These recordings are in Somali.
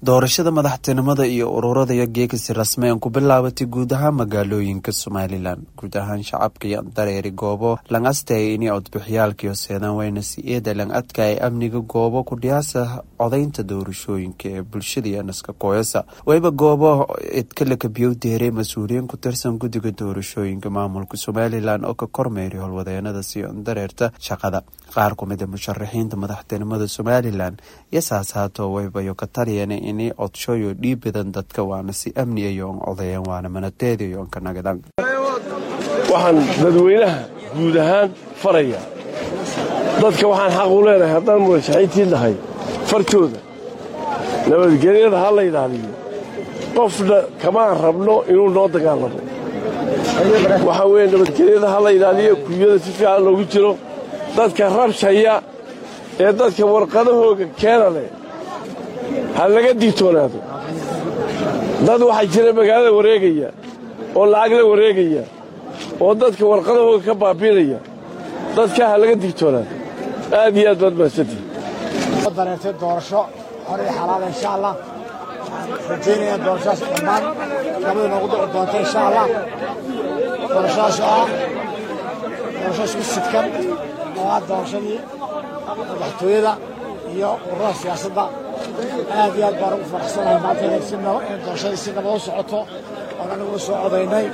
doorashada madaxtinimada iyo ururada iyo geekasi rasmi aan ku bilaabatay guud ahaan magaalooyinka somalilan guud ahaan shacabka iyo dareeri goobo lang astay ini codbixyaalkiio seedaan wayna si-eeda lang adkaay amniga goobo kudhiyaasa codaynta doorashooyinka ee bulshada iyo naska kooyasa wayba goobo idkalakabiyow deeray mas-uuliyiin ku tirsan guddiga doorashooyinka maamulka somalilan oo ka kormeeray howlwadeenada sio dareerta shaqada qaar kumida musharaxiinta madaxtinimada somalilan iyo saasaato waybayo ka taliyeen inay codshoyo dhiib badan dadka waana si amni ayoon codeeyeen waana manateediyoon ka nagadan waxaan dadweynaha guud ahaan faraya dadka waxaan xaq u leenahay haddaan murashaxiintii nahay fartooda nabadgelyada ha la ilaaliyo qofna kamaan rabno inuu noo dagaalamo waxaa weeye nabadgelyada ha la ilaaliyo kunyada si fiican loogu jiro dadka rabshaya ee dadka warqadahooga keena leh ha laga digtoonaado dad waxaa jira magaalada wareegaya oo lacag la wareegaya oo dadka warqadahooga ka baabiinaya dadkaa ha laga digtoonaado aad iyo aad baad mahadsantihi dareertay doorasho hor iyo xalaala insha allah rajaynaya doorashadaas dhammaan nabada noogu dhici doonta insha allah doorashadaas oo ah doorasho isku sidkan oo ah doorashadii madaxtooyada iyo ururada siyaasadda aad iyo aad baan ugu faraxsanahay maanta inay doorashadii si nabad u socoto oon anigu u soo codaynay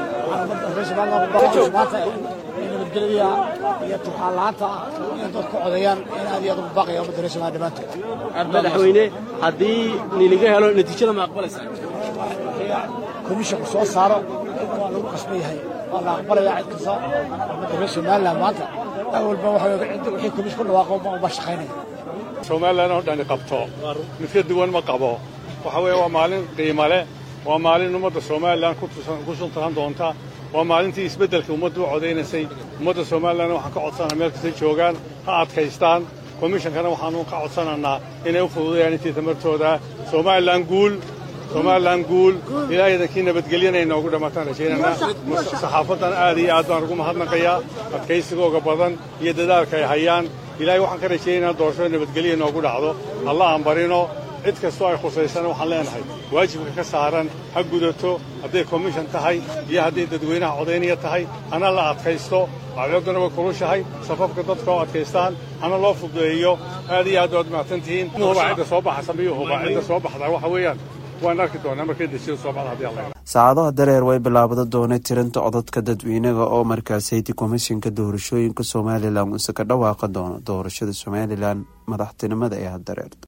maanta nabadgelyada iyo turxaan la'aanta in dadku codeeyaan in aad iyo aad ugu baaqaya ummadda reer somaaliya dhammaantood madaxweyne haddii niliga helo natiijada ma aqbalaysaa komishinku soo saaro waa lagu qasban yahay waa la aqbalaya cid kasta ummadda reer somaliland maanta awalba wixii komish ku dhawaaqo ma shaqaynaya somalilan oo dhani qabto mid ka duwan ma qabo waxa weeye waa maalin qiimo leh waa maalin ummadda somalilan ku suntaran doonta waa maalintii isbeddelka ummaddu u codaynaysay ummadda somalilanna waxaan ka codsanaa meel kastay joogaan ha adkaystaan komishankana waxaanu ka codsanaynaa inay u fududayaan intii tamartooda somalilan guul somalilan guul ilaahaydankii nabadgelyana ay noogu dhammataan rajaynaynaa saxaafaddan aad iyo aad baan ugu mahadnaqayaa adkaysigooga badan iyo dadaalka ay hayaan ilaahay waxaan ka rajaynaynaa doorashada nabadgelya noogu dhacdo alla aan barino cid kastoo ay khusaysana waxaan leenahay waajibka ka saaran ha gudato hadday komishan tahay iyo hadday dadweynaha codaynaya tahay hana la adkaysto acdooddana way kulushahay safafka dadka oo adkaystaan hana loo fududeeyo aad iyo aad waad mahadsantihiin hubaa cidda soo baxasa miyo hubaa cidda soo baxdaa waxa weeyaan waan arki doonaa markay dejiyada soo baxda haddii alla saacadaha dareer way bilaabada doonay tirinta codadka dadweynaga oo markaasaydi komishinka doorashooyinka somalilan use ka dhawaaqa doono doorashada somalilan madaxtinimada ee hadareerta